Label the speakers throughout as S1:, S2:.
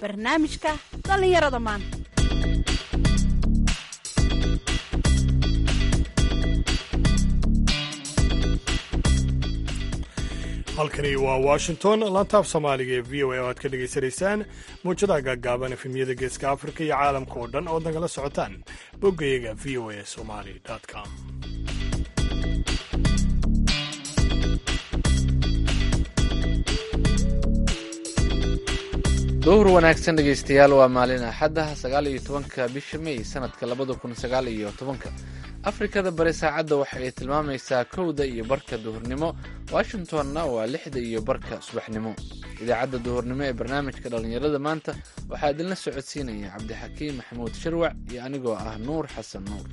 S1: barnaamijka dhallinyarada maanta
S2: halkani waa washington lantaaf soomaaliga ee v o a oo aad ka dhegaysanaysaan muujadaha gaaggaaban efemyada geeska afrika iyo caalamka oo dhan ood nagala socotaan boggayaga v o a somali com
S3: duhur wanaagsan dhegaystayaal waa maalin axadda sagaal iyo tobanka bisha may sanadka labada kun sagaal iyo tobanka afrikada bari saacadda waxa ay tilmaamaysaa kowda iyo barka duhurnimo washingtonna waa lixda iyo barka subaxnimo idaacadda duhurnimo ee barnaamijka dhallinyarada maanta waxaa idinla socodsiinaya cabdixakiim maxamuud shirwac iyo anigoo ah nuur xasan nuur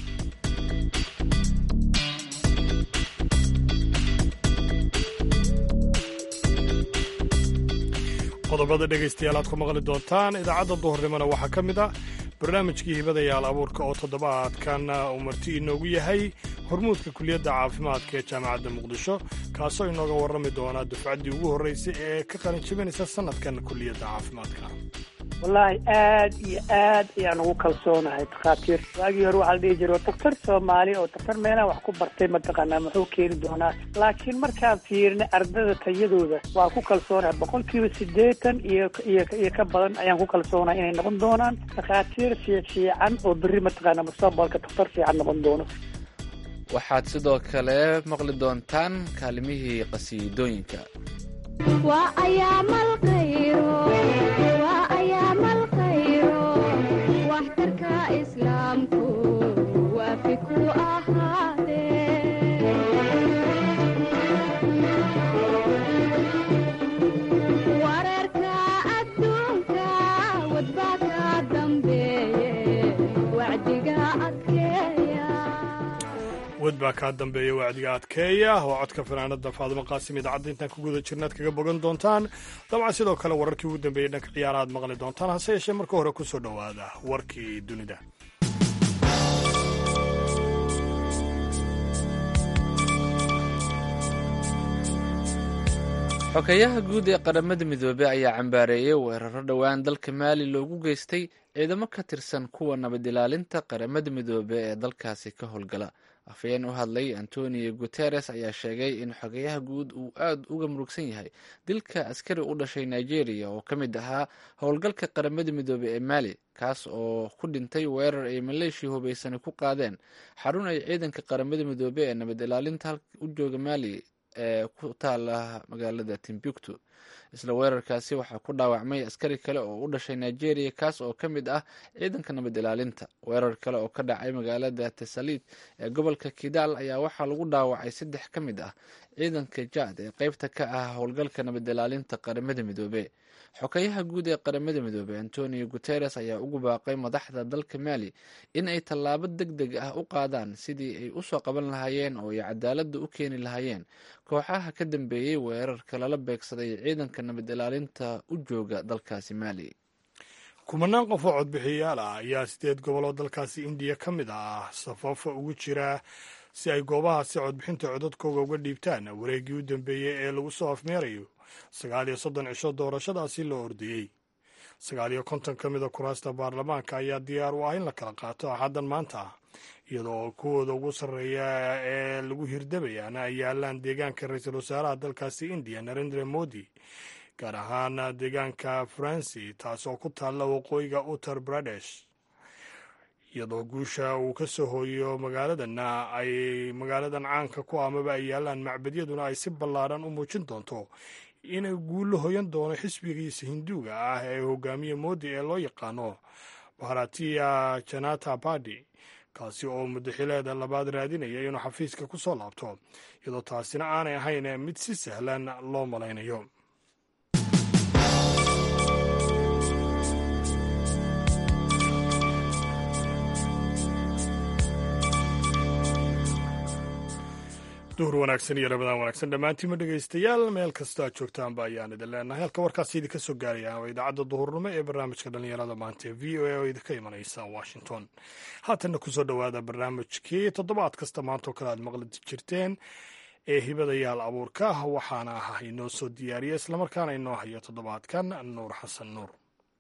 S2: qodobada dhegaystayaal aad ku maqli doontaan idaacadda duhurnimona waxaa ka mid ah barnaamijkii hibadayaal abuurka oo toddobaadkan uu marti inoogu yahay hormuudka kuliyadda caafimaadka ee jaamacadda muqdisho kaasoo inooga warrami doona dufcaddii ugu horraysay ee ka qalin jabinaysa sannadkan kuliyadda caafimaadka
S4: wallaahi aad iyo aad ayaan ugu kalsoonahay takhaatiir waagii hore waxaa la dhihi jira daktar soomaali oo daktar meelaha wax ku bartay mataqaanaa muxuu keeni doonaa laakiin markaan fiirnay ardada tayadooda waa ku kalsoonahay boqol kiiba siddeetan iyo iyo iyo ka badan ayaan ku kalsoonahay inay noqon doonaan takhaatiir fiifiican oo berri mataqaanaa mustaqbalka daktar fiican noqon doono
S3: waxaad sidoo kale maqli doontaan kaalimihii qasiidooyinka
S5: waa ayaamal khayro waa ayaamal khayro waxtarka islaamku waafi ku ahaadee wararka adduunka wadbaa ka dambeeye wacdiga adkeeya
S2: wad baa kaa dambeeya wacdiga adkeeya oo codka fanaanada faadimo qaasim idaacadda intaan ku guda jirnaad kaga bogan doontaan dabcan sidoo kale wararkii ugu dambeeyey dhanka ciyaara aad maqli doontaan hase yeeshee marka hore ku soo dhowaada warkii dunida
S3: xogeyaha guud ee qaramada midoobey ayaa cambaareeyey weeraro dhowaan dalka maali loogu geystay ciidamo ka tirsan kuwa nabad ilaalinta qaramada midoobe ee dalkaasi ka howlgala afhayeen u hadlay antonio guteres ayaa sheegay in xogeyaha guud uu aada uga murugsan yahay dilka askari u dhashay nigeria oo ka mid ahaa howlgalka qaramada midoobe ee maali kaas oo ku dhintay weerar ay maleeshiya hubeysani ku qaadeen xarun ay ciidanka qaramada midoobe ee nabad ilaalinta u jooga maali ee ku taala magaalada timbuktu isla weerarkaasi waxaa ku dhaawacmay askari kale oo u dhashay nigeria kaas oo ka mid ah ciidanka nabad ilaalinta weerar kale oo ka dhacay magaalada tesalid ee gobolka kidaal ayaa waxaa lagu dhaawacay saddex ka mid ah ciidanka jaad ee qeybta ka ah howlgalka nabad ilaalinta qaramada midoobe xogeyaha guud ee qaramada midoobe antonio guteres ayaa ugu baaqay madaxda dalka maali in ay tallaabo deg deg ah u qaadaan sidii ay usoo qaban lahaayeen oo ay cadaaladda u keeni lahaayeen kooxaha ka dambeeyey weerarka lala beegsaday ciidanka nabad ilaalinta u jooga dalkaasi maali
S2: kumanaan qof oo codbixiyayaal ah ayaa sideed goboloo dalkaasi indiya ka mid ah safafa ugu jira si ay goobahaasi codbixinta codadkooga uga dhiibtaan wareeggii u dambeeyey ee lagu soo afmeerayo sagaal iyo soddon cisho doorashadaasi loo ordiyey sagaal iyo konton ka mida kuraasta baarlamaanka ayaa diyaar u ah in la kala qaato axaddan maanta iyadoo kuwooda ugu sarreeya ee lagu hirdabayaana ay yaalaan deegaanka ra-iisul wasaaraha dalkaasi indiya narendra modi gaar ahaan deegaanka faransi taas oo ku taalla waqooyiga uttar pradesh iyadoo guusha uu ka soo hooyo magaaladanna ay magaaladan caanka ku amaba ay yaalaan macbadyaduna ay si ballaadhan u muujin doonto inay guullo hoyan doono xisbigiisa hinduuga ah ee hogaamiye moodi ee loo yaqaano bharatiya janata badi kaasi oo muddaxileeda labaad raadinaya inuu xafiiska ku soo laabto iyadoo taasina aanay ahayn mid si sahlan loo malaynayo duhur wanaagsan iyo rabadaan wanaagsan dhammaantiinma dhegaystayaal meel kastoo aad joogtaanba ayaan idin leenahay halka warkaasi idinka soo gaaraya waa idaacadda duhurnimo ee barnaamijka dhallinyarada maanta ee v o a oo idinka imanaysa washington haatanna kusoo dhowaada barnaamijkii toddobaad kasta maantoo kale aad maqli jirteen ee hibadayaal abuurka waxaana ah inoo soo diyaariya islamarkaana inoo haya toddobaadkan nuur xasan nuur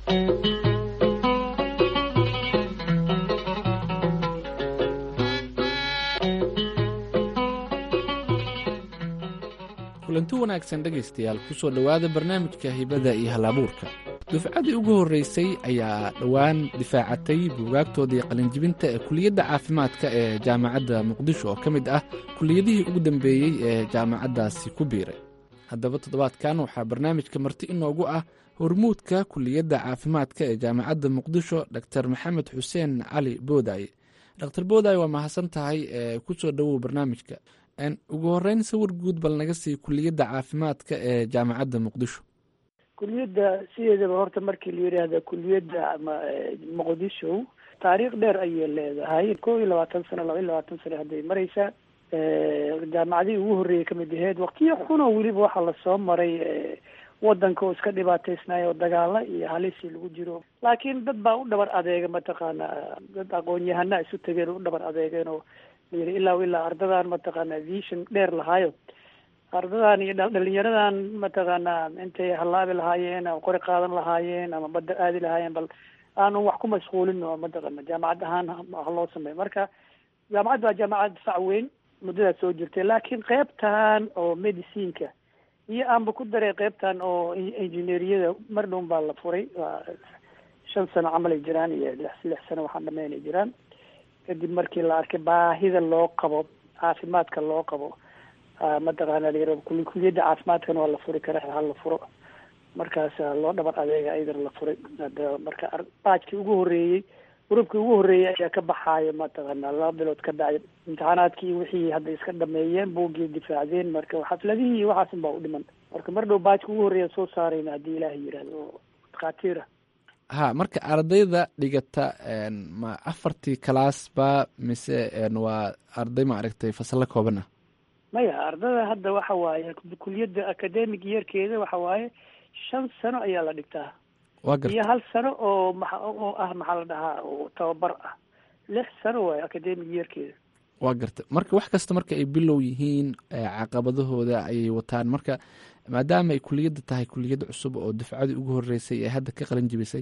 S3: kulanti wanaagsan dhegaystayaal kusoo dhowaada barnaamijka hibada iyo halabuurka dufcadii ugu horreysay ayaa dhowaan difaacatay buugaagtoodii qalinjibinta ee kuliyadda caafimaadka ee jaamacadda muqdisho oo ka mid ah kuliyadihii ugu dambeeyey ee jaamacaddaasi ku biiray haddaba toddobaadkan waxaa barnaamijka marti inoogu ah hormuudka kuliyadda caafimaadka ee jaamacadda muqdisho dor maxamed xuseen cali boodaye dr boodaye waa mahadsan tahay ee kusoo dhowow barnaamijka ugu horeyn sawir guud bal naga sii kuliyadda caafimaadka ee jaamacadda muqdisho
S4: kuliyadda sideedaba horta markii la yidhaahda kuliyadda ama muqdisho taariikh dheer ayay leedahay kow iyo labaatan sano laba iyo labaatan sano hadday mareysaa jaamacadihii ugu horreeyay kamid aheyd waqtiyo xunoo weliba waxaa lasoo maray wadanka oo iska dhibaataysnaay oo dagaala iyo halisii lagu jiro laakiin dad baa u dhabar adeega mataqaana dad aqoon-yahana isu tageen oo u dhabar adeegeen oo layidhi ilaa ilaa ardadan mataqaana vision dheer lahaayo ardadan iyo dhalinyaradan mataqaana intay halaabi lahaayeen ama qori qaadan lahaayeen ama badda aadi lahaayeen bal aanu wax ku mashquulin oo mataqaana jaamacad ahaan ha loo sameeyo marka jaamacadda waa jaamacad fac weyn muddadaas soo jirtay laakiin qeybtan oo medicineka iyo aanba ku daray qeybtan oo injineeriyada mar dhown baa la furay waa shan sano camal ay jiraan iyo lix lix sano waxaan dhameynay jiraan kadib markii la arkay baahida loo qabo caafimaadka loo qabo mataqaana la kuliyadda caafimaadkana waa la furi karaa ha la furo markaas loo dhabar adeega ayadana la furay hada marka baajkii ugu horreeyey urubkii ugu horreeyey ayaa ka baxaayo mataqaana laba bilood ka bacdi imtixaanaadkii wixii hadda iska dhameeyeen buuggii difaacdeen marka xafladihii iyo waxaasun baa u dhiman marka mar dhow baajka ugu horreeya soo saarayna haddii ilaaha yidhahdo oo dhakhaatiira
S3: ha marka ardayda dhigata ma afartii kalaas ba mise waa arday ma aragtay fasalo kooban ah
S4: maya ardada hadda waxa waaye kuliyadda academic yeerkeeda waxa waaye shan sano ayaa la dhigtaa
S3: waa garta
S4: iyo hal sano oo maa oo ah maxaa la dhahaa oo tababar ah lix sano waaye academic yeerkeeda
S3: waa garta marka wax kasta marka ay bilow yihiin caqabadahooda ayay wataan marka maadaama ay kuliyadda tahay kuliyad cusub oo dufcadii ugu horeysay ee hadda ka qalin jibisay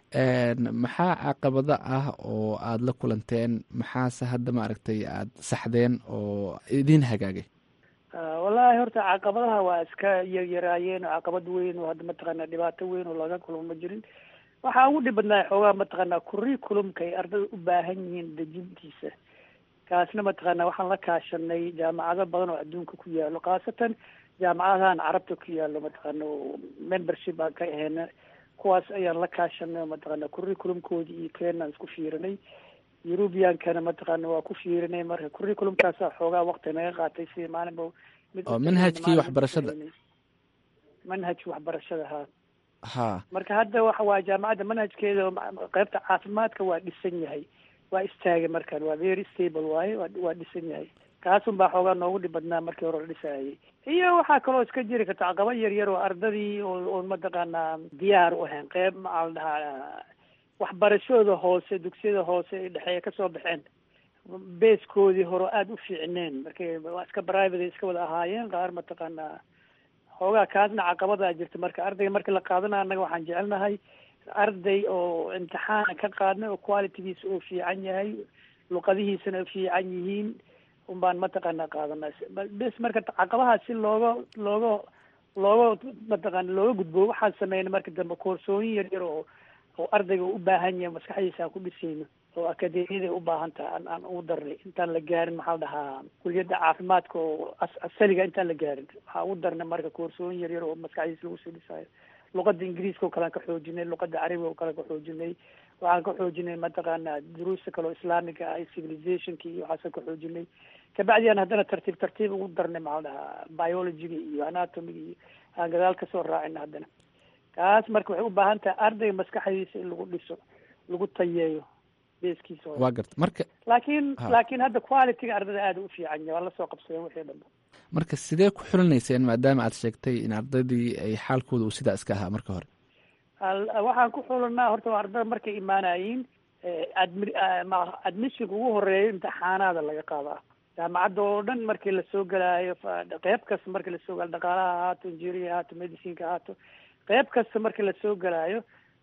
S3: maxaa caqabado ah oo aada la kulanteen maxaase hadda maaragtay aada saxdeen oo idin hagaagay
S4: wallaahi horta caqabadaha waa iska yaryaraayeen oo caqabad weyn oo hadda mataqaana dhibaato weyn oo laga kulmo ma jirin waxaa ugu dhib badnaa xoogaa mataqaana curriculumka ay ardada u baahan yihiin dejintiisa kaasna mataqaana waxaan la kaashanay jaamacado badan oo adduunka ku yaalo khaasatan jaamacadahan carabta ku yaalo mataqaana membership aan ka aheyna kuwaas ayaan la kaashanay oo mataqaana curriculumkoodi iyo keenaan isku fiirinay eurubiankana mataqaana waa ku fiirinay marka curriculumkaasa xoogaa wakti naga qaatay si maalinba
S3: oo manhajkii waxbarashada
S4: manhajki waxbarashada ha
S3: ha
S4: marka hadda waxa waa jaamacadda manhajkeeda qeybta caafimaadka waa dhisan yahay waa istaagay markan waa very stable waaye wa waa dhisan yahay kaasun baa xoogaa noogu dhib badnaa markii hore la dhisaayay iyo waxaa kaloo iska jiri karta caqaba yar yar oo ardadii oo oon mataqaanaa diyaar u ahayn qeyb maxaa la dhahaa waxbarashadooda hoose dugsiyada hoose ee dhexeeya kasoo baxeen beeskoodii hore aada u fiicneen markay waa iska private iska wada ahaayeen qaar mataqaanaa xoogaa kaasna caqabadaa jirta marka ardayga markii la qaadana annaga waxaan jecelnahay arday oo imtixaana ka qaadnay oo qualitygiisa oo fiican yahay luqadihiisana fiican yihiin un baan mataqaana qaadanay bes marka caqabaha si looga looga looga mataqaana looga gudbo waxaan sameynay marka dambe koorsooyin yar yar oo oo ardayga u baahan yahay maskaxdiisa aan ku dhisayno oo akademiyada u baahan tahay aan aan ugu darnay intaan la gaarin maxaa la dhahaa kuliyadda caafimaadka oo asaliga intaan la gaarin waxaa ugu darnay marka koorsooyin yar yar oo maskaxdiisa lagu soo dhisaayo luqada ingiriiska oo kalean ka xoojinay luqada carabiga oo kale ka xoojinay waxaan ka xoojinay mataqaana duruusta kale oo islaamiga ah civilizationka iyo waxaasaan ka xoojinay kabacdi aan haddana tartiib tartiib ugu darnay maxaa la dhahaa biologiga iyo anatomiga iyo aan gadaal kasoo raacina haddana kaas marka waxay u baahan tahay ardayga maskaxdiisa in lagu dhiso lagu tayeeyo beeskiisa
S3: waa garta marka
S4: laakiin
S3: Ha.
S4: laakiin hadda qualityga ardada aada u fiican yahay waa lasoo qabsadeen wixii dhanba
S3: marka sidee ku xulinayseen maadaama aad sheegtay in ardaydii ay xaalkooda uu sidaa iska ahaa marka hore
S4: Al- waxaan ku xulanaa horta waa ardada markay imaanayiin admi admissionka ugu horeeya imtixaanaada laga qaadaa jaamacadda oo dhan markii lasoo gelaayo fa- qeyb kasta markii lasoo galayo dhaqaalaha ahaato injiniya ahaato medicinka ahaato qeyb kasta markii lasoo gelaayo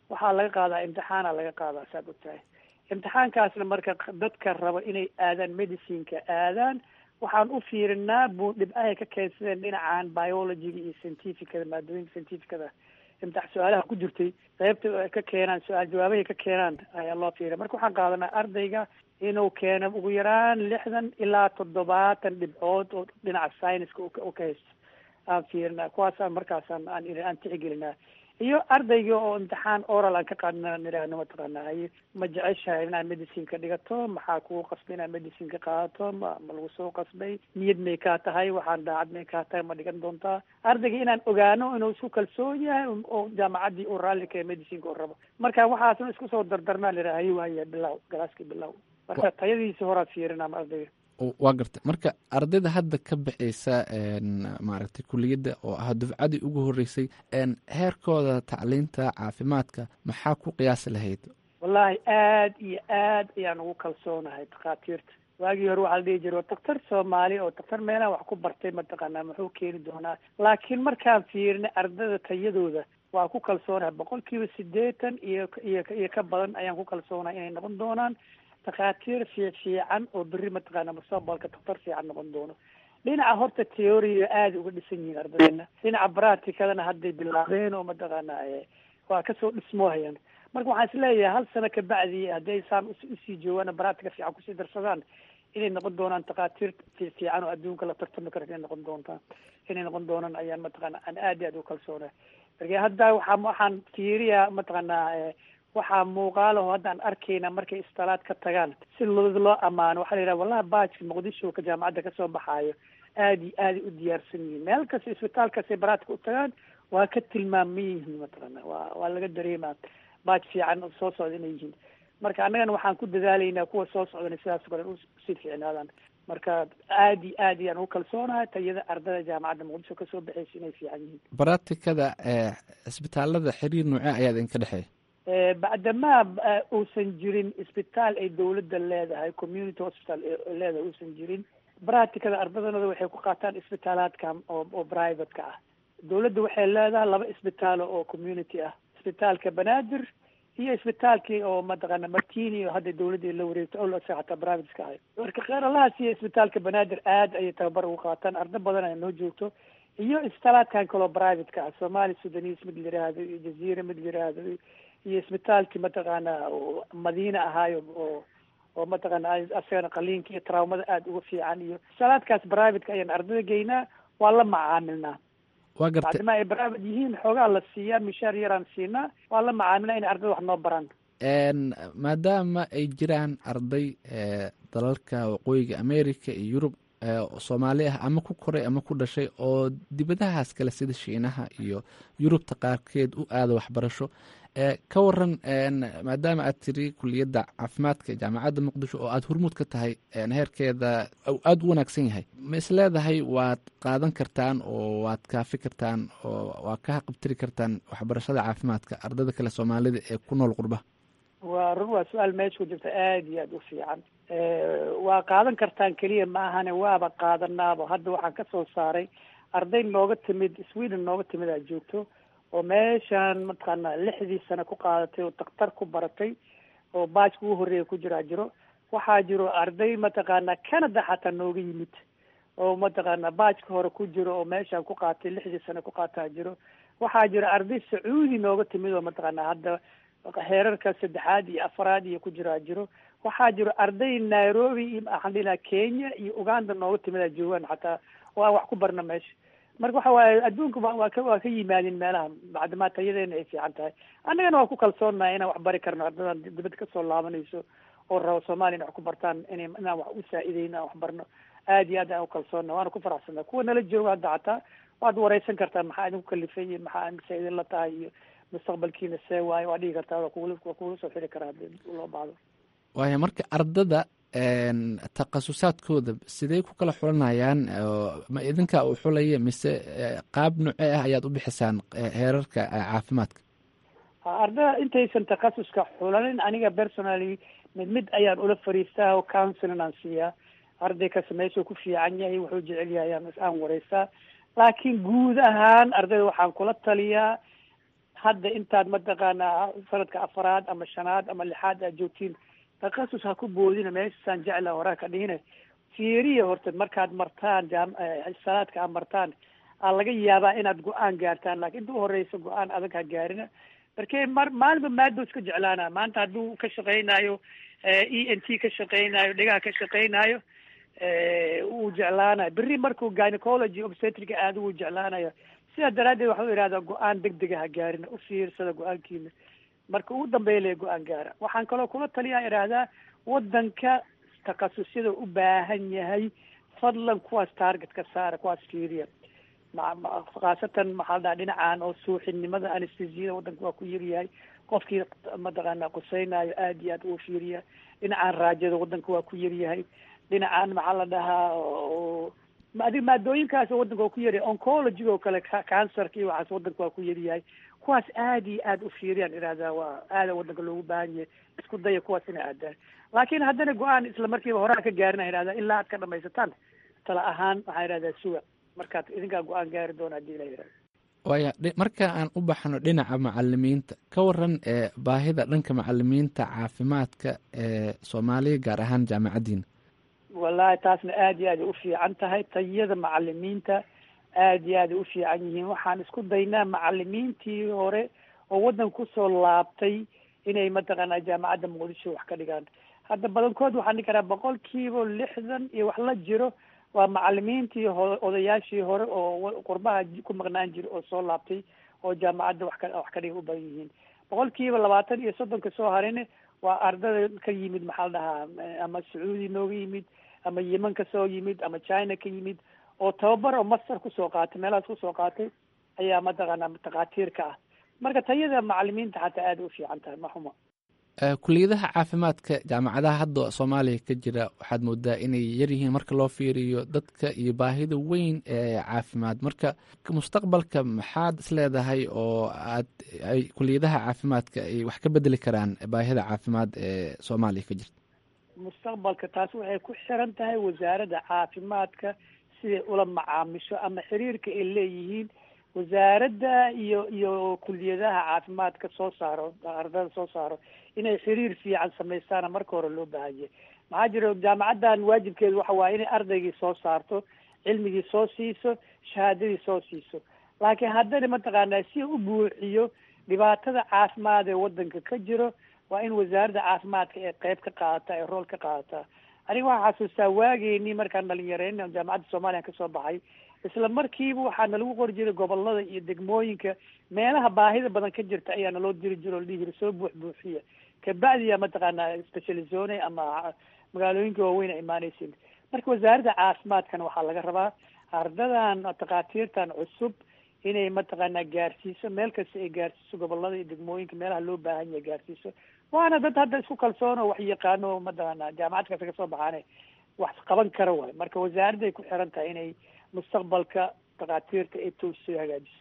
S4: waxaa laga qaadaa imtixaana laga qaadaa saad og tahay imtixaankaasna marka dadka raba inay aadaan medicineka aadaan waxaan u fiirinaa bu dhibcahay ka keensadeen dhinacan biologyga iyo scientificada maadooyinka scientificada imtix su-aalaha ku jirtay qaybta ay ka keenaan su-aal jawaabahay ka keenaan ayaa loo fiiriya marka waxaan qaadanaa ardayga inuu keeno ugu yaraan lixdan ilaa toddobaatan dhibcood oo dhinaca scienska u ka haysto aan fiirinaa kuwaasaan markaasaan aan aan tixigelinaa iyo ardayga oo imtixaan oral aan ka qaadna nidhaahno mataqaana haye ma jeceshahay inaad medicine ka dhigato maxaa kugu qasbay inaad medicine ka qaadato ma ma lagu soo qasbay niyad may kaa tahay waxaan daacad may kaa tahay ma dhigan doontaa ardayga inaan ogaano inuu isku kalsoon yahay oo jaamacaddii uu raalli ka medicineka u rabo marka waxaasna isku soo dardarnaa nidhaha haye waaya bilow galaaskii bilow marka tayadiisa horaa fiirinaa ardayga
S3: waa gartay marka ardayda hadda ka baxaysa maaragtay kuliyadda oo ah dufcadii ugu horreysay heerkooda tacliinta caafimaadka maxaa ku qiyaasi lahayd
S4: wallaahi aad iyo aad ayaan ugu kalsoonahay takhaatiirta waagii hore waxaa la dhihi jira daktar soomaali oo daktar meelaha wax ku bartay mataqaanaa muxuu keeni doonaa laakiin markaan fiirinay ardada tayadooda waa ku kalsoonahay boqol kiiba siddeetan iyo iyo iyo ka badan ayaan ku kalsoonahay inay noqon doonaan takhaatiir fiic fiican oo berri mataqaana mustaqbalka daktar fiican noqon doono dhinaca horta theoria aada uga dhisan yihiin ardadeena dhinaca bracticadana hadday bilaabeen oo mataqaana waa kasoo dhismoohayaan marka waxaan isleeyahay hal sano kabacdi hadday saan usii joogaan bractica fiican kusii darsadaan inay noqon doonaan takhaatiir fiican oo adduunka la tartami karo inay noqon doontaan inay noqon doonaan ayaan mataqaana aan aad iyo aad uga kalsoonahay marka hadda waxaa waxaan fiiriyaa mataqaanaa waxaa muuqaalaho haddaan arkayna markay istalaad ka tagaan si loo loo ammaano waxaa la yidhaha wallahi baajka muqdisho ka jaamacadda kasoo baxaayo aad iyo aaday u diyaarsan yihiin meel kasta isbitaal kastay baraatka u tagaan waa ka tilmaaman yihiin mataqaana waa waa laga dareemaa baaj fiican oo soo socda inay yihiin marka annagana waxaan ku dadaalaynaa kuwa soo socdana sidaas kale usii fiicnaadaan marka aad iyo aad ayaan ugu kalsoonahay tayada ardada jaamacadda muqdisho kasoo baxaysa inay fiican yihiin
S3: baraatikada cisbitaalada xiriir noocee ayaa idinka dhexeeya
S4: bacdamaa uusan jirin isbitaal ay dawladda leedahay community hospital leedahay uusan jirin bracticada ardadanooda waxay ku qaataan isbitaalaadkan oo oo private-ka ah dawladda waxay leedahay laba isbitaalo oo community ah isbitaalka banaadir iyo isbitaalkii oo mataqaana martini oo hadda dawladda la wareegto o lasa hataa privateska ahay marka kheeralahaas iyo isbitaalka banaadir aad ayay tababar ugu qaataan arda badan ay noo joogto iyo isbitaalaadkan kaloo private-ka ah somali sudanis mid la yiraahdo iyo jaziira mid la yiraahdo iyo isbitaalkii mataqaana madiina ahaayo oo oo mataqaana asagana qaliinka iyo traumada aada uga fiican iyo isbitaalaadkaas private-ka ayaan ardada geynaa waa la macaamilnaa
S3: waa gartay
S4: bacdima ay private yihiin xoogaa la siiyaa mishaar yaraan siinaa waa la macaamilnaa inay ardada wax noo baraan
S3: maadaama ay jiraan arday dalalka waqooyiga america iyo yurub soomaali ah ama ku koray ama ku dhashay oo dibadahaas kale sida shiinaha iyo yurubta qaarkeed u aada waxbarasho ka waran maadaama aad tiri kuliyadda caafimaadka ee jaamacadda muqdisho oo aada hormuud ka tahay heerkeeda aada u wanaagsan yahay ma is leedahay waad qaadan kartaan oo waad kaafi kartaan oo waad ka haqabtiri kartaan waxbarashada caafimaadka ardada kale soomaalida ee ku nool qurba
S4: waa run waa su-aal meesha ku jirta aada iyo aada u fiican waa qaadan kartaan keliya ma ahane waaba qaadanaaba hadda waxaan kasoo saaray arday nooga timid sweden nooga timid aad joogto oo meeshaan mataqaana lixdii sano ku qaadatay oo daktar ku baratay oo baajka ugu horreeya ku jiraa jiro waxaa jiro arday mataqaana canada xataa nooga yimid oo mataqaana baajka hore ku jiro oo meeshaan ku qaatay lixdii sano ku qaataa jiro waxaa jiro arday sacuudi nooga timid oo mataqaana hadda heerarka saddexaad iyo afaraad iyo ku jiraa jiro waxaa jiro arday nairobi iyo maxaan dhihi lahaa kenya iyo uganda nooga timidaa joogaan xataa oo aan wax ku barna meesha marka waxa waaye adduunka waa ka waa ka yimaadin meelaha bacdamaa tayadeena ay fiican tahay annagana waa ku kalsoonahay inaan wax bari karno ardadan dibadda kasoo laabanayso oo rabo soomaaliya in wax ku bartaan ina inaan wax u saa-idayn inaan wax barno aad iyo aad aan ukalsoonna waana ku faraxsana kuwa nala jooga hadda xataa waad wareysan kartaa maxaa idinku kalifay iyo maxaa sa idin la tahay iyo mustaqbalkiina see waayo waa dhigi kartaa waa kugula waa kugula soo xiri karaa hadii loo baahdo
S3: waaya marka ardada takhasusaadkooda sidey ku kala xulanayaan ma idinkaa u xulaya mise qaab noocee ah ayaad u bixisaan heerarka caafimaadka
S4: ardada intaysan takhasuska xulanin aniga personally mid mid ayaan ula fariistaa oo counseling aan siiyaa arday kasta meeshuu ku fiican yahay wuxuu jecel yahay aan aan wareystaa laakiin guud ahaan ardayda waxaan kula taliyaa hadda intaad mataqaanaa sanadka afaraad ama shanaad ama lixaad aad joogtiin takasus ha ku boodina meeshasaan jecla horaa ka dhihine fiiriya horta markaad martaan jaam salaadka aad martaan aa laga yaabaa inaad go-aan gaartaan laakiin inta uhoreysa go-aan adag ha gaarina marke mar maalinba maado iska jeclaana maanta hadduu ka shaqeynayo e n t ka shaqeynayo dhegaha ka shaqeynayo wuu jeclaanayo berri markuu gynecology obstetrica aada wuu jeclaanayo sidaa daraaddeed waxau ihahdaa go-aan deg dega ha gaarina u fiirsada go-aankiina marka ugu dambeeya le go-aan gaara waxaan kaloo kula taliyaa idhaahdaa wadanka takasusyada u baahan yahay fadlan kuwaas target ka saara kuwaas fiiriya khaasatan maxaa la dhaha dhinacan oo suuxinimada anestesiyada wadanka waa ku yaryahay qofkii mataqaana quseynayo aada iyo aad uu fiiriya dhinacan raajada wadanka waa ku yaryahay dhinacan maxaa la dhahaa adig maadooyinkaas wadanka waa ku yaryahay oncology oo kale cancerka iyo waxaas wadanka waa ku yaryahay kuwaas aada iyo aada u fiiriyaan ihahdaa waa aada wadanka loogu baahan yahay isku daya kuwaas inay aadaan laakiin haddana go-aan isla markiiba horaa ka gaarin ihahdaa ilaa aad ka dhamaysataan tala ahaan waxaa ihahdaa suga markaad idinkaa go-aan gaari doona hadii la yihahdo
S3: waaya marka aan u baxno dhinaca macalimiinta ka waran ee baahida dhanka macalimiinta caafimaadka ee soomaaliya gaar ahaan jaamacaddiina
S4: wallahi taasna aada iyo aaday u fiican tahay tayada macalimiinta aada iyo aaday u fiican yihiin waxaan isku daynaa macalimiintii hore oo waddan kusoo laabtay inay mataqaanaa jaamacadda muqdisho wax ka dhigaan hadda badankood waxaan dhihi karaa boqol kiiba lixdan iyo wax la jiro waa macalimiintii ho odayaashii hore oo qurbaha ku maqnaan jira oo soo laabtay oo jaamacadda wax ka wax ka dhiga u badan yihiin boqol kiiba labaatan iyo soddonka soo harine waa ardada ka yimid maxaa la dhahaa ama sacuudi nooga yimid ama yeman ka soo yimid ama china ka yimid oo tababar oo master kusoo qaatay meelahaas kusoo qaatay ayaa mataqaanaa takhaatiirka ah marka tayada macalimiinta xataa aada u fiican tahay ma xumo
S3: kuliyadaha caafimaadka jaamacadaha hadda soomaaliya ka jira waxaad moodaa inay yar yihiin marka loo fiiriyo dadka iyo baahida weyn ee caafimaad marka mustaqbalka maxaad isleedahay oo aad ay kuliyadaha caafimaadka ay wax ka bedeli karaan baahida caafimaad ee soomaaliya ka jirta
S4: mustaqbalka taas waxay ku xiran tahay wasaaradda caafimaadka siday ula macaamisho ama xiriirka ay leeyihiin wasaaradda iyo iyo kuliyadaha caafimaadka soo saaro ardada soo saaro inay xiriir fiican samaystaana marka hore loo baahanyay maxaa jira jaamacaddan waajibkeedu waxa waaye inay ardaygii soo saarto cilmigii soo siiso shahaadadii soo siiso laakiin haddana mataqaanaa si u buuxiyo dhibaatada caafimaad ee wadanka ka jiro waa in wasaaradda caafimaadka ee qeyb ka qaadataa ee rool ka qaadataa aniga waxaa xasuustaa waageynii markaan dhalinyareyna jaamacadda soomaaliya kasoo baxay isla markiiba waxaana lagu qori jiray gobolada iyo degmooyinka meelaha baahida badan ka jirta ayaa naloo diri jiro o la dhihi jiray soo buux buuxiya kabacdiya mataqaanaa specializone ama magaalooyinka waaweyn a imaaneysin marka wasaaradda caafimaadkana waxaa laga rabaa ardadan takhaatiirtan cusub inay mataqaanaa gaarsiiso meel kasta ay gaarsiiso gobolada iyo degmooyinka meelaha loo baahan yahay gaarsiiso waana dad hadda isku kalsoon oo wax yaqaano o mataqaanaa jaamacad kasta kasoo baxaane wax qaban kara waay marka wasaaradday ku xiran tahay inay mustaqbalka takhaatiirta ay toosoo hagaajiso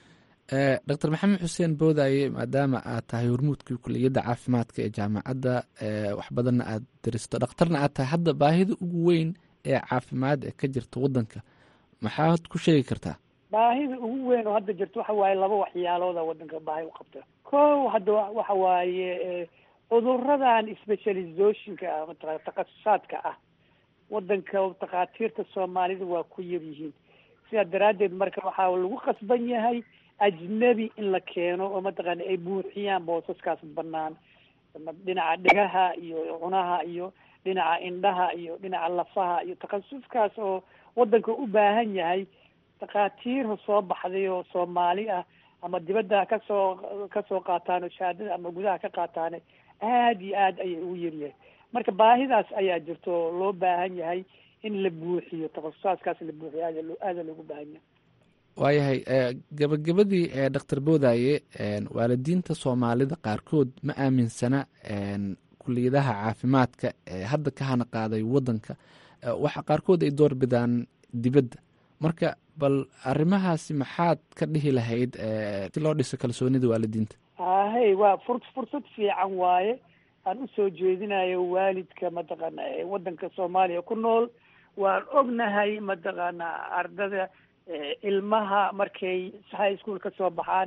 S3: doctor maxamed xuseen boodaaye maadaama aad tahay hormuudkii kuliyadda caafimaadka ee jaamacadda wax badanna aad daristo dhakhtarna aad tahay hadda baahida ugu weyn ee caafimaad ee ka jirta waddanka maxaad ku sheegi kartaa
S4: baahida ugu weyn oo hadda jirta waxa waaye laba waxyaalooda waddanka baahi u qabta ko hadda waxa waaye cuduradan specializationka ah mataqana takhasusaadka ah wadanka takhaatiirta soomaalida waa ku yar yihiin sidaa daraaddeed marka waxaa lagu qasban yahay ajnebi in la keeno oo mataqaana ay buuxiyaan boosaskaas banaan dhinaca dhegaha iyo cunaha iyo dhinaca indhaha iyo dhinaca lafaha iyo takhasuskaas oo wadanka u baahan yahay takhaatiir soo baxday oo soomaali ah ama dibadda kasoo kasoo qaataan oo shahaadada ama gudaha ka qaataane aada iyo aad ayay ugu yaryahay marka baahidaas ayaa jirto oo loo baahan yahay in la buuxiyo takhasusaadkaas la buuxiyo aada loo aada loogu baahan yahay
S3: waayahay gabagabadii doctor boodaaye waalidiinta soomaalida qaarkood ma aaminsana kuliyadaha caafimaadka ee hadda ka hana qaaday waddanka waxa qaarkood ay door bidaan dibadda marka bal arrimahaasi maxaad ka dhihi lahayd si loo dhiso kalsoonida waalidiinta
S4: ahey waa fur fursad fiican waaye aan usoo jeedinayo waalidka mataqaana waddanka soomaaliya ku nool waan ognahay mataqaana ardada ilmaha markay high school ka soo baxaan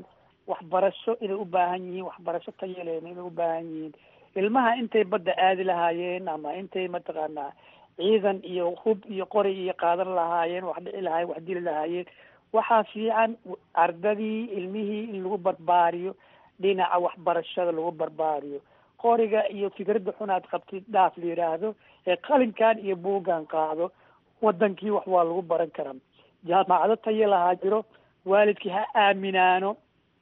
S4: waxbarasho inay u baahan yihiin waxbarasho tayaleena inay u baahan yihiin ilmaha intay badda aadi lahaayeen ama intay mataqaanaa ciidan iyo hub iyo qori iyo qaadan lahaayeen wax dhici lahaayeen wax dili lahaayeen waxaa fiican ardadii ilmihii in lagu barbaariyo dhinaca waxbarashada lagu barbaariyo qoriga iyo fikradda xunaad qabtid dhaaf la yidhaahdo ee qalinkan iyo buuggan qaado wadankii wax waa lagu baran karaa jaamacado tayo lahaa jiro waalidkii ha aaminaano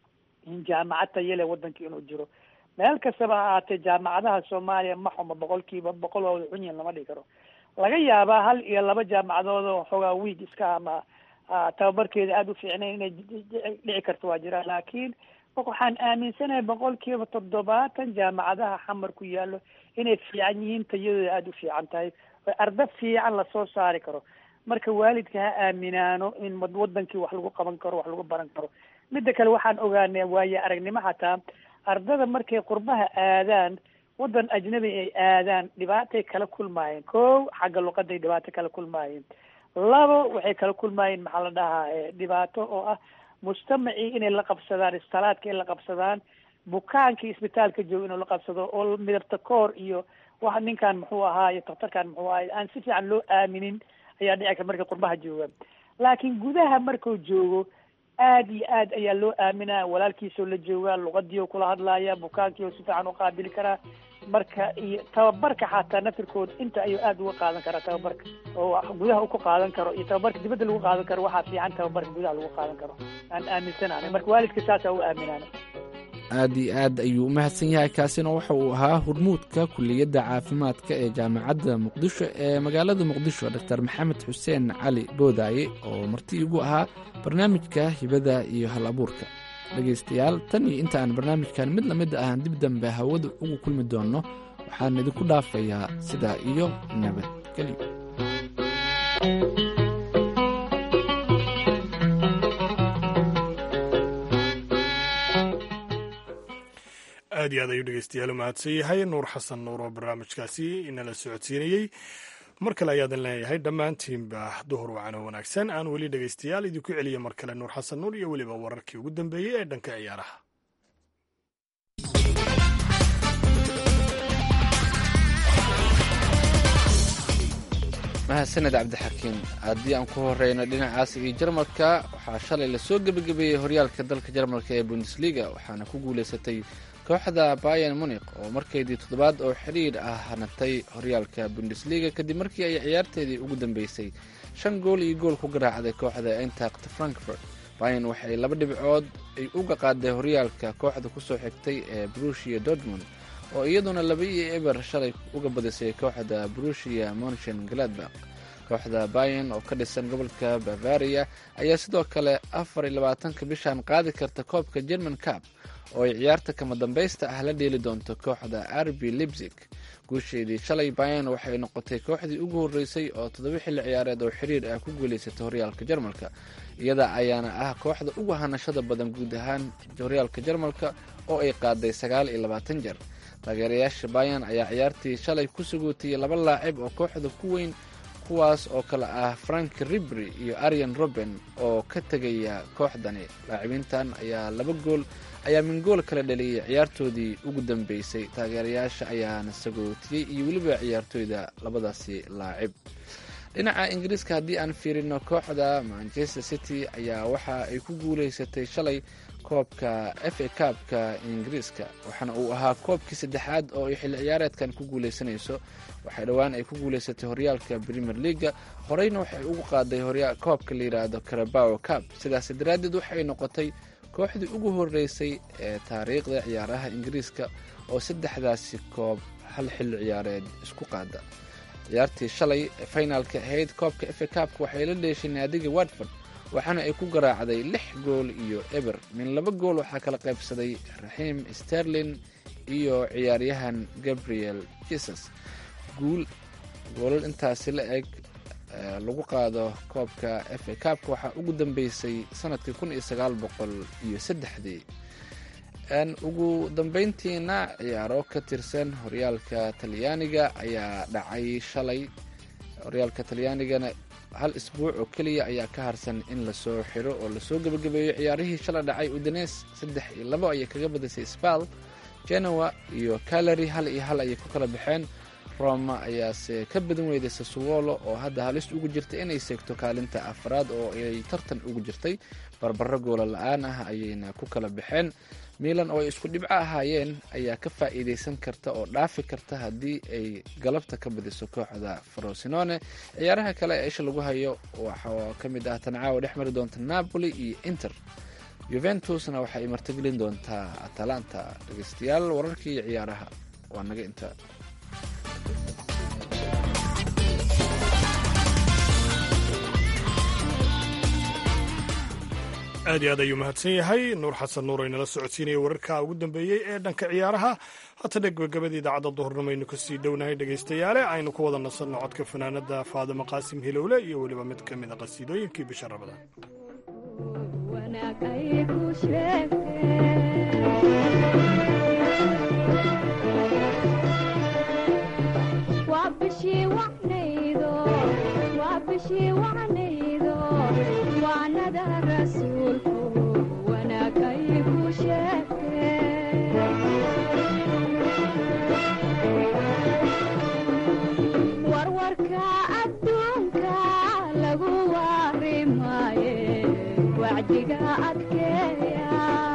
S4: in jaamacad tayo leh wadankii inuu jiro meel kastaba ha ahaatee jaamacadaha soomaaliya ma xumo boqolkiiba boqol waa wada cunyin lama dhigi karo laga yaabaa hal iyo laba jaamacadood oo xoogaa wiig iska ama tababarkeeda aada u fiicnayn inay dhici karto waa jiraan laakiin waxaan aaminsanahay boqolkiiba toddobaatan jaamacadaha xamar ku yaallo inay fiican yihiin tayadooda aada u fiican tahay oo arda fiican lasoo saari karo marka waalidka ha aaminaano in wadankii wax lagu qaban karo wax lagu baran karo midda kale waxaan ogaanay waaye aragnimo xataa ardada markay qurbaha aadaan wadan ajnabi ay aadaan dhibaatay kala kulmaayeen ko xagga luqaday dhibaato kala kulmaayeen labo waxay kala kulmaayeen maxaa la dhahaa dhibaato oo ah mujtamacii inay la qabsadaan istalaadka in la qabsadaan bukaankii isbitaalka jooga inuu la qabsado oo midabta koor iyo wax ninkan muxuu ahaa iyo daktarkan muxuu ahaa aan si fiican loo aaminin ayaa dhici kara markay qurbaha joogaan laakiin gudaha markuu joogo aad iyo aad ayaa loo aaminaa walaalkiisoo la joogaa luqadii oo kula hadlaaya bukaankii oo si fiican u qaabili karaa marka iyo tababarka xataa nafirkooda inta ayuu aada uga qaadan karaa tababarka oo gudaha u ku qaadan karo iyo tababarka dibadda lagu qaadan karo waxaa fiican tababarka gudaha lagu qaadan karo aan aaminsanaanay marka waalidka saasaa u aaminaanay
S3: aad iyo aad ayuu u mahadsan yahay kaasina waxa uu ahaa hormuudka kuliyadda caafimaadka ee jaamacadda muqdisho ee magaalada muqdisho doctor maxamed xuseen cali boodaaye oo marti igu ahaa barnaamijka hibada iyo hal abuurka dhegaystayaal tan iyo inta aan barnaamijkan mid lamid ahan dib dambe hawada ugu kulmi doonno waxaan idinku dhaafayaa sidaa iyo nabadgelyo
S2: aad iyo aad ayuu dhegeystayaal u mahadsan yahay nuur xasan nuur oo barnaamijkaasi inala socodsiinayey mar kale ayaadan leeyahay dhammaantiinba duhur wacano wanaagsan aan weli dhegeystayaal idinku celiya mar kale nuur xasan nuur iyo weliba wararkii ugu dambeeyey ee dhanka ciyaaraha
S3: mahadsaned cabdixakiim haddii aan ku horeyno dhinacaas iyo jarmalka waxaa shalay lasoo gebagabeeyey horyaalka dalka jarmalka ee bundesliga waxaana ku guuleysatay kooxda bayan munik oo markeydii toddobaad oo xidhiir ah hanatay horyaalka bundesliga kadib markii ay ciyaarteedii ugu dambeysay shan gool iyo gool ku garaacday kooxda intact frankfurt bayan waxay laba dhibcood ay uga qaaday horyaalka kooxda kusoo xigtay ee brushia dortmund oo iyaduna laba iyo eber shalay uga badisay kooxda brushia monchen gladbach kooxda bayan oo ka dhisan gobolka bavaria ayaa sidoo kale afar iyo labaatanka bishan qaadi karta koobka german cup oo ay ciyaarta kama dambaysta ah la dheeli doonto kooxda arbi libzig guusheedii shalay bayan waxay noqotay kooxdii ugu horreysay oo toddoba xilli ciyaareed oo xiriir ah ku guuleysatay horyaalka jarmalka iyada ayaana ah kooxda ugu hanashada badan guud ahaan horyaalka jarmalka oo ay qaaday sagaal iyo labaatan jeer taageerayaasha bayan ayaa ciyaartii shalay ku sugootiyey laba laacib oo kooxda ku weyn kuwaas oo kale ah frank ribri iyo arian roben oo ka tegaya kooxdani laacibiintan ayaa laba gool ayaa min gool kala dhaliyay ciyaartoodii ugu dambeysay taageerayaasha ayaana sagootiyey iyo weliba ciyaartooyda labadaasi laacib dhinaca ingiriiska haddii aan fiirino kooxda manchester city ayaa waxa ay ku guuleysatay shalay koobka f a kaabka ingiriiska waxaana uu ahaa koobkii saddexaad oo ay xilli ciyaareedkan ku guuleysanayso waxay dhowaan ay ku guuleysatay horyaalka premier leaga horeyna waxay ugu qaaday koobka la yidhaahdo carabao cab sidaas daraaddeed waxay noqotay kooxdii ugu horeysay ee taariikhda ciyaaraha ingiriiska oo saddexdaasi koob hal xilli ciyaareed isku qaada ciyaartii shalay finaalka ahayd koobka f a kaabka waxay la dheeshay naadiga watford waxaana ay ku garaacday lix gool iyo eber min laba gool waxaa kala qaybsaday raxiim sterlin iyo ciyaaryahan gabriel jesus guul goolal intaasi la eg lagu qaado koobka f a kaabka waxaa ugu dambeysay sanadkii kun iyo sagaal boqol iyo saddexdii ugu dambeyntiina ciyaaro ka tirsan horyaalka talyaaniga ayaa dhacay shalay horyaalka talyaanigana hal isbuuc oo keliya ayaa ka harsan in lasoo xiro oo lasoo gebagabeeyo ciyaarihii shala dhacay udanes saddex iyo labo ayay kaga badisay sbal genoa iyo calary hal iyo hal ayay ku kala baxeen roma ayaase ka badan weyday sasuwolo oo hadda halis ugu jirta inay seegto kaalinta afraad oo ay tartan ugu jirtay barbaro goola la-aan ah ayayna ku kala baxeen milan oo ay isku dhibco ahaayeen ayaa ka faa'iideysan karta oo dhaafi karta haddii ay galabta ka badiso kooxda frosinone ciyaaraha kale ee isha lagu hayo waxaa ka mid ah tancaawa dhex mari doonta napoli iyo inter juventusna waxa ay martigelin doontaa atalanta dhegeystayaal wararkii iyo ciyaaraha waa naga inta
S2: aad iyo aad ayuu mahadsan yahay nuur xasan nuur aynala socodsiinaya wararka ugu dambeeyey ee dhanka ciyaaraha haatana gebagabada idaacadda duhurnimo aynu kasii dhownahay dhegaystayaale aynu ku wada nasanno codka fanaanada faadimo qaasim hilowle iyo weliba mid ka mid a qasiidooyinkii bisha rabadaan
S5: wanaag ay ku sheegtee waa bishii wacnaydo waa bishii wacnaydo waanada rasuulku wanaag ay ku sheegtee warwarka adduunka lagu waarimaaye wacdiga adkeeya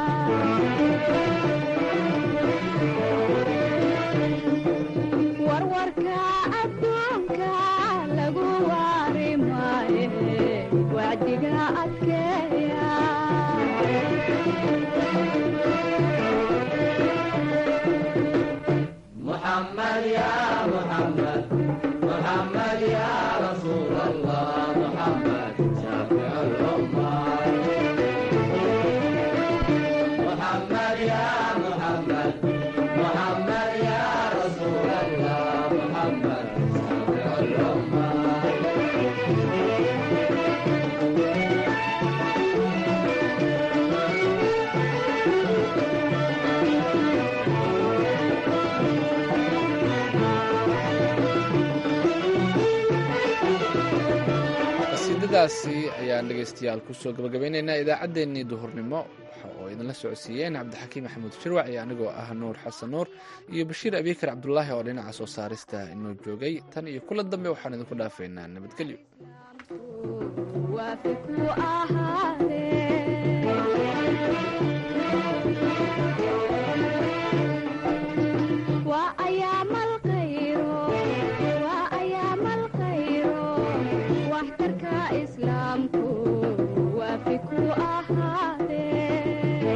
S5: warwarka adduunka lagu waarimaaye wacdiga adkeeya
S3: qasiidadaasi ayaan dhegaystayaal kusoo gabagabeynaynaa idaacaddeenii duhurnimo waxa oo idinla socodsiiyeen cabdixakiim maxamuud shirwac iyo anigoo ah nuur xasan nuur iyo bashiir abiikar cabdulaahi oo dhinaca soo saarista inoo joogay tan iyo kula dambe waxaan idinku dhaafaynaa nabadgelyo
S5: waafi ku ahaadee waa ayaamal khayro waa ayaamal khayro waxtarka islaamku waafi ku ahaadee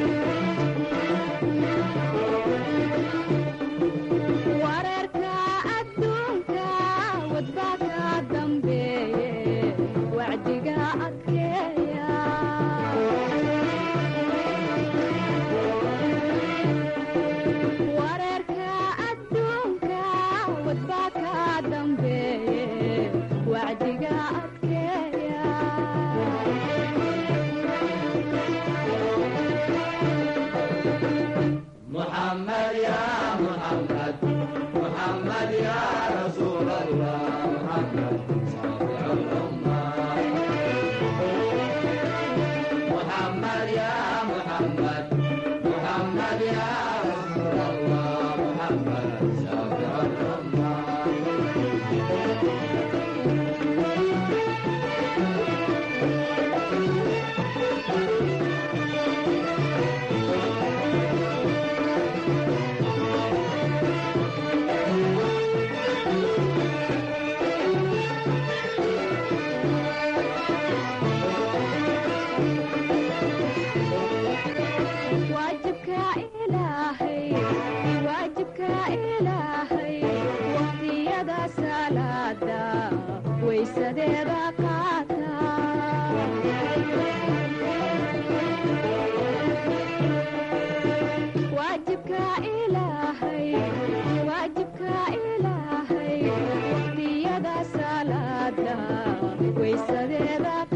S5: wararka adduunka wadbaa ka dambeeye wacdiga adkeeya wararka adduunka wadbaa ka dambeeye wacdiga adkeeya waajibka ilaahay waajibka ilaahay waqtiyada salaada waysadeeda qaata waajibka ilaahay waajibka ilaahay waqtiyada salaada waysadeeda